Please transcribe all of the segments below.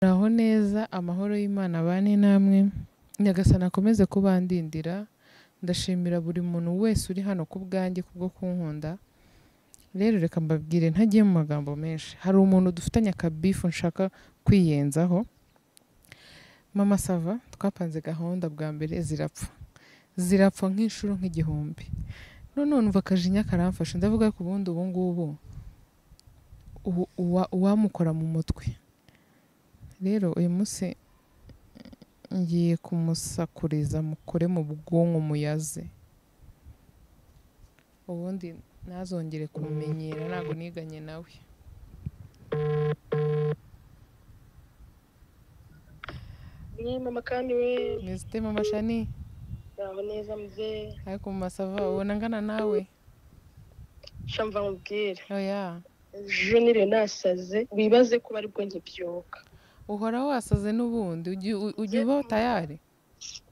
muraho neza amahoro y'Imana abane namwe Nyagasani akomeze kubandindira ndashimira buri muntu wese uri hano ku bwanjye kubwo kunkunda rero reka mbabwire ntagiye mu magambo menshi hari umuntu dufitanye akabifu nshaka kwiyenzaho mama sava twapanze gahunda bwa mbere zirapfa zirapfa nk'inshuro nk'igihumbi none numva akajinya karamfashe ndavuga ko ubundi ubu ngubu ubu- uwa- uwamukora mu mutwe rero uyu munsi ngiye kumusakuriza mukore mu bwonko muyaze ubundi ntazongere kumumenyera ntabwo niganye nawe Ni mama kandi we mwizite mama shani muraho neza muzee ariko mu masava ubona angana nawe shamva nkubwire oya ejo nire nasaze wibaze ko bari bwo nkibyuka uhora wasaze n'ubundi ujya- u- ujya uba tayari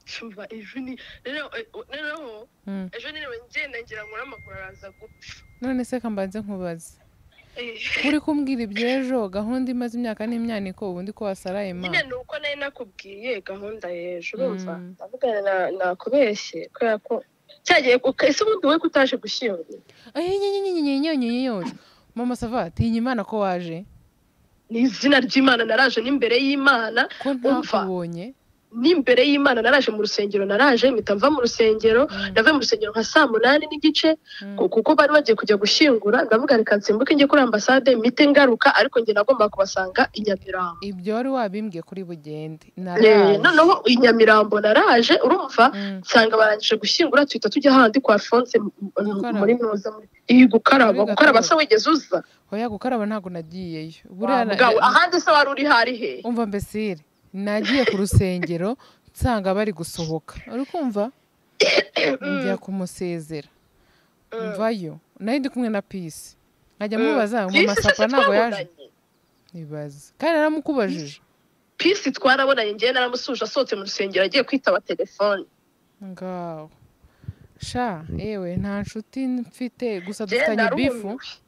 shumva ejo ni rero eh, noneho Mm. ejo niriwe ngenda ngira ngo n'amaguru araza gupfa none se ka mbanze nkubaze Eh, uri kumbwira iby'ejo gahunda imaze imyaka n'imyaniko ubundi ko wasaraye nyine imana ni uko nari nakubwiye gahunda y'ejo urumva Mm. ndavugana na- nakubeshye kubera ko cyagiye ku- ese ubundi wowe ko utaje gushyingura ayinyinyinyinyinyinyinyinyinyinyinyinyinyinyinyinyinyinyinyinyinyinyinyinyinyinyinyinyinyinyinyinyinyinyinyinyinyinyinyinyinyinyinyinyinyo mama sava tinya imana ko waje ni izina ry'imana naraje n'imbere y'imana ko ntakubonye n'imbere y'imana naraje mu rusengero naraje mpita mva mu rusengero Mm, navuye mu rusengero nka saa munani n'igice mm. ku- kuko bari bagiye kujya gushyingura ndavuga reka nsimbuke njye kuri ambasade mite ngaruka ariko njye nagomba kubasanga i nyamirambo ibyo wari wabimbwiye kuri bugende Eh, naraje noneho i nyamirambo naraje urumva Mm. nsanga barangije gushyingura tuhita tujya ahandi kwa alphonse m- m- Gukaraba. muri noza iyi gukaraba Muri gukaraba Gatolika. se wigeze uza oya gukaraba ntabwo nagiyeyo buriya na- Bwawe, ahandi se wari uri hari he umva mbesire nagiye ku rusengero nsanga bari gusohoka uri kumva njya kumusezera Mm. mvayo nari ndi kumwe na pisi nkajya Mm. mubaza ngo Pisi se masapa ntabwo yaje twabonanye. ibaze kandi naramukubajije pisi twarabonanye njyewe naramusuje asohotse mu rusengero agiye kwitaba telefone ngaho sha yewe nta nshuti mfite gusa Njyewe dufitanye bifu ndarumiwe.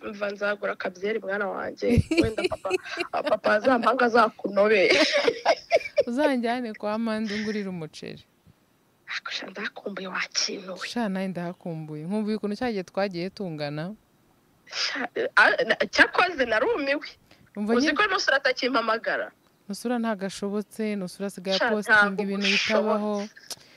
mva nzagura akabyeri mwana wanjye wenda papa papa azampanga azakunobe uzanjyane kwa manda ungurire umuceri akusha ndakumbuye wakintuwe sha nawe ndahakumbuye nkumbuye ukuntu cya gihe twagiye tungana Sha, a- na- cyakoze narumiwe umva uzi nyine ko nusura atakimpamagara nusura ntabwo ashobotse nusura asigaye Sha, apositinga ntabwo ibintu bushoboka. bitabaho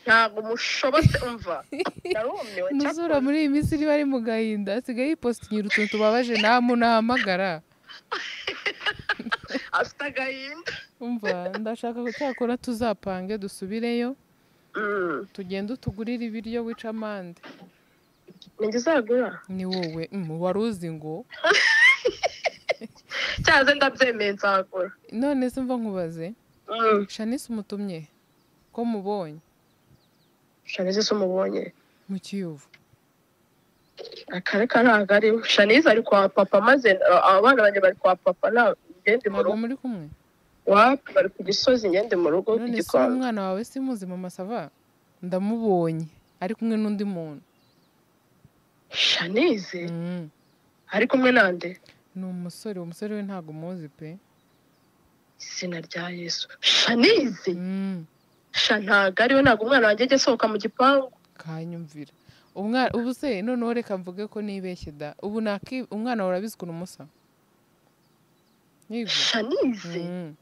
ntabwo mushobotse umva narumiwe nusura cyakoze muri iyi minsi niba ari mu gahinda asigaye yipositingira utuntu tubabaje nta muntu ahamagara afite agahinda umva ndashaka ko cyakora tuzapange dusubireyo Mm, tugende utugurire ibiryo wica amande ninjye uzagura ni wowe mm, wari uzi ngo cyaze ndabyemeye nzagura none se mva nkubaze Mm, shanice umutumye ko mubonye shanize se umubonye mu kiyovu akareka ntabwo ari shanize ari kwa papa maze uh, abana banjye bari kwa papa nta ngende mu ntabwo rugo muri kumwe wapi bari ku gisozi ngende mu rugo ku none se uwo gikombe mwana wawe si muzima masava ndamubonye ari kumwe n'undi muntu shanize Mm. ari kumwe nande ni umusore uwo musore we ntabwo umuzi pe izina rya yesu shanize Mm. sha ntabwo ariwe ntabwo umwana wanjye ajya asohoka mu gipangu kanyumvira umwana ubu se noneho reka mvuge ko nibeshye da ubu naki umwana wawe urabizi ukuntu umusa Yego. shanize Mm.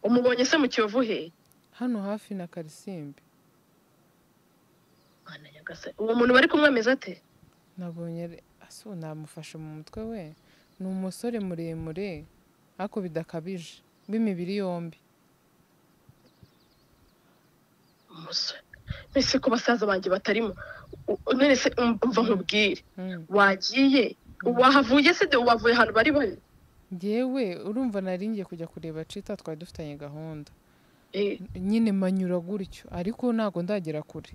umubonye se mu kiyovu he hano hafi na karisimbi Mana nyagasani, uwo muntu bari kumwe ameze ate nabonye ari- ase ubu namufashe mu mutwe we ni umusore muremure ariko bidakabije b'imibiri yombi umusore mbese ko basaza banjye batarimo U- u- none se um- umva nkubwire Mm. wagiye wahavuye se de wavuye ahantu bari bari njyewe urumva nari ngiye kujya kureba cita twari dufitanye gahunda Eh, nyine manyura gutyo ariko ntabwo ndagera kure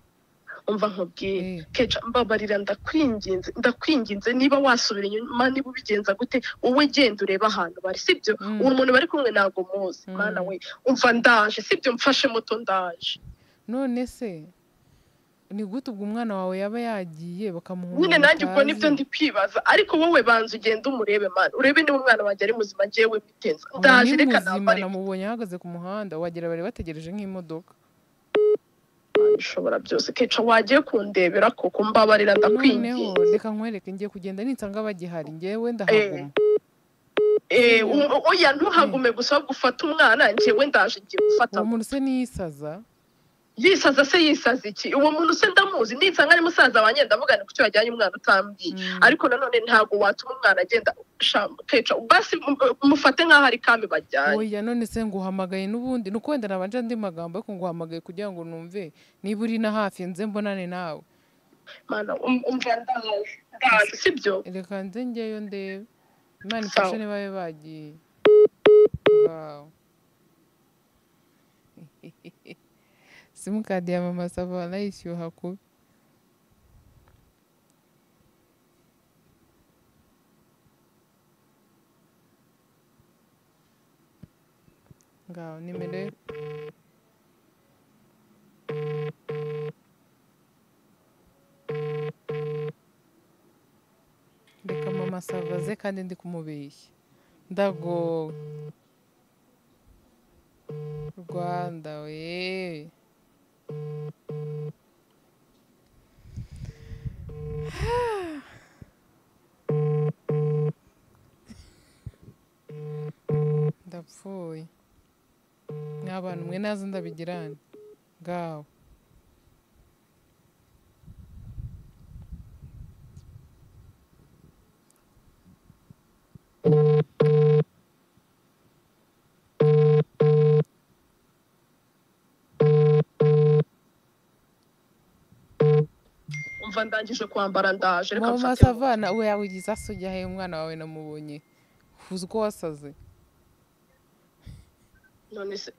umva nkubwire Eh. keca mbabarira ndakwinginze ndakwinginze niba wasubira inyuma niba ubigenza gute wowe genda urebe ahantu bari sibyo Mm. uwo muntu bari kumwe ntabwo muzi Mm. mwana we umva ndaje sibyo mfashe moto ndaje none se ni gute ubwo umwana wawe yaba yagiye bakamuha nyine umuntu nanjye ubwo nibyo utazi? ndi kwibaza ariko wowe banza ugende umurebe mani urebe niba umwana wanjye ari muzima ngewe biteza Ubu ndaje ni reka muzima nambare namubonye ahagaze ku muhanda wagira bari bategereje nk'imodoka ishobora byose keca wagiye kundebera koko mbabarira noneho ndakwinginze reka nkwereke ngiye kugenda ninsanga bagihari ngewe Eh. ndahaguma Eh, um- oya ntuhagume gusa ahubwo ufate umwana njyewe ndaje ngiye gufata uwo muntu se niyisaza yisaza se yisaza iki uwo muntu se ndamuzi nisanga ari musaza wanjye ndavugana ku cyo yajyanye umwana utambwiye Mm. ariko nanone ntabwo watuma umwana agenda sha- keca basi mu- mufate nk'aho ari kambi bajyanye oya none se nguhamagaye n'ubundi ni ukwenda nabanje andi magambo ariko nguhamagaye kugira ngo numve niba uri na hafi nze mbonane nawe mana um- umva ndaje ndaje sibyo reka nze ngeyo ndebe imana ifashe Sawa. niba babe bagiye Wow. simukadi ya mama sava wanayishyuha kubi ngaho nimero ye- reka mama sava ze kandi ndi kumubeshya ndagowe rwanda we ndapfuye n'abantu mwe nazo ndabigirane ngaho umva ndangije kwambara ndaje reka mama mfate savana we yawigize asujya he umwana wawe namubonye uzi ko wasaze none se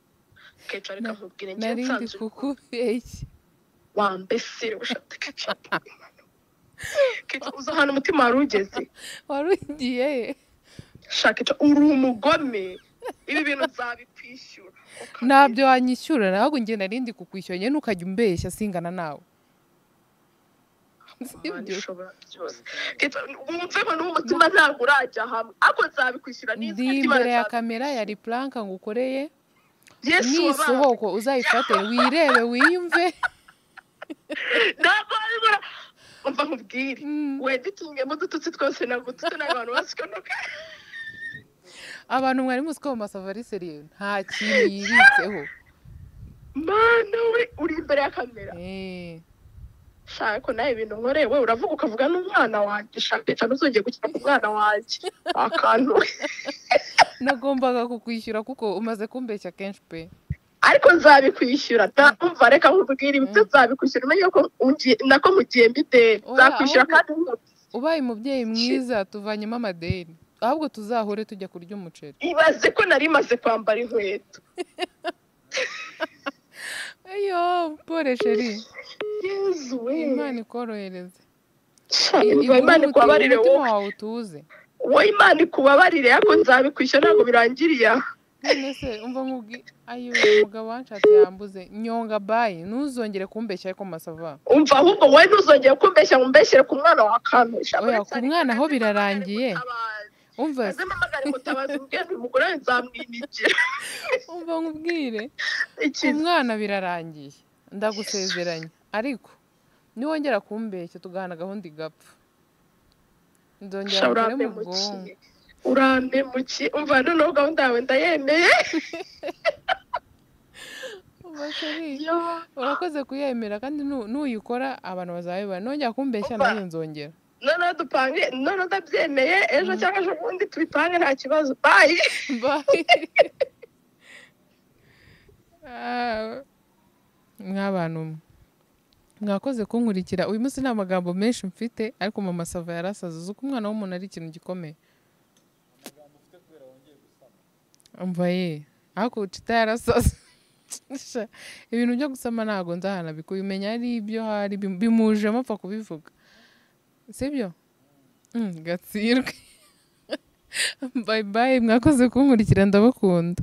keca reka nkubwire njye narindi nsanzwe kukubeshya wambesere ushate keca keca uzi ahantu umutima wari ugeze wari ugiye he shaka keca uri umugome ibi bintu nzabikwishyura ntabyo wanyishyura ntabwo njye narindi kukwishyura njye ntukajya umbeshya singana nawe Imana sibyo ishobora byose Keca, wumveho n'umutima ntabwo urajya hamwe ariko nzabikwishyura ndi nizere ko Imana imbere ya nzabikwishyura. kamera ya ripuranka ngukoreye yesu wabaye nisohoko uzayifate wirebe wiyumve ntabwo wabibura umva nkubwire Mm. weditungemo udututsi twose nagututse n'abantu basikonoka abantu mwari muzi ko mu masavari seriye nta kintu yibitseho mana we uri imbere ya kamera Eh. shaka ko nawe ibintu nkoreye we uravuga ukavuga n'umwana wanjye shaka keca ntuzongeye gukina ku mwana wanjye akantu we nagombaga kukwishyura kuko umaze kumbeshya kenshi pe ariko nzabikwishyura ndumva reka nkubwire ibyo nzabikwishyura umenye ko ungi- nako mugiye mbiteye Oya, nzakwishyura ahubwo- kandi nkubwire. ubaye umubyeyi mwiza tuvanyemo amadeni ahubwo tuzahure tujya kurya umuceri ibaze ko nari maze kwambara inkweto ayo pore sheri yezu we imana ikorohereze Sha, Igure imana umutima- ikubabarire umutima wowe wawe utuze wowe imana ikubabarire ariko nzabikwishyura ntabwo birangiriye aha none se umva nkubwi ayo umugabo wanshatse yambuze nyonga bayi ntuzongere kumbeshya ariko masava umva ahubwo wowe ntuzongeye kumbeshya ngo umbeshyire ku mwana wa kantu Sha, Oya, uretse ku mwana ariko ho kaze birarangiye. mutabazi. umva kaze mpamagare mutabazi umbwire uyu mugore we nzamwinigira umva nkubwire Iki umwana birarangiye ndagusezeranya ariko niwongera kumbeshya tugahana gahunda igapfa nzongera Sha, ngukure mu urantemukiye bwonko urantemukiye umva noneho gahunda yawe ndayemeye Umva sheri, urakoze kuyemera kandi nu- nuyikora abantu bazabibona nongera kumbeshya Umva. nanjye nzongera noneho dupange noneho ndabyemeye ejo Mm. cyangwa ejo bundi tubipange nta kibazo bayi Bye. Ah, mw'abantu mwe. mwakoze kunkurikira uyu munsi nta magambo menshi mfite ariko mama sava yarasaze uzi ko umwana w'umuntu ari ikintu gikomeye umva ye ariko ucita yarasaze Sha, ibintu byo gusama ntabwo nzahana bikubimenya ari ibyo hari bim- bimujemo apfa kubivuga sibyo Mm, gatsirwe bayi bayi mwakoze kunkurikira ndabakunda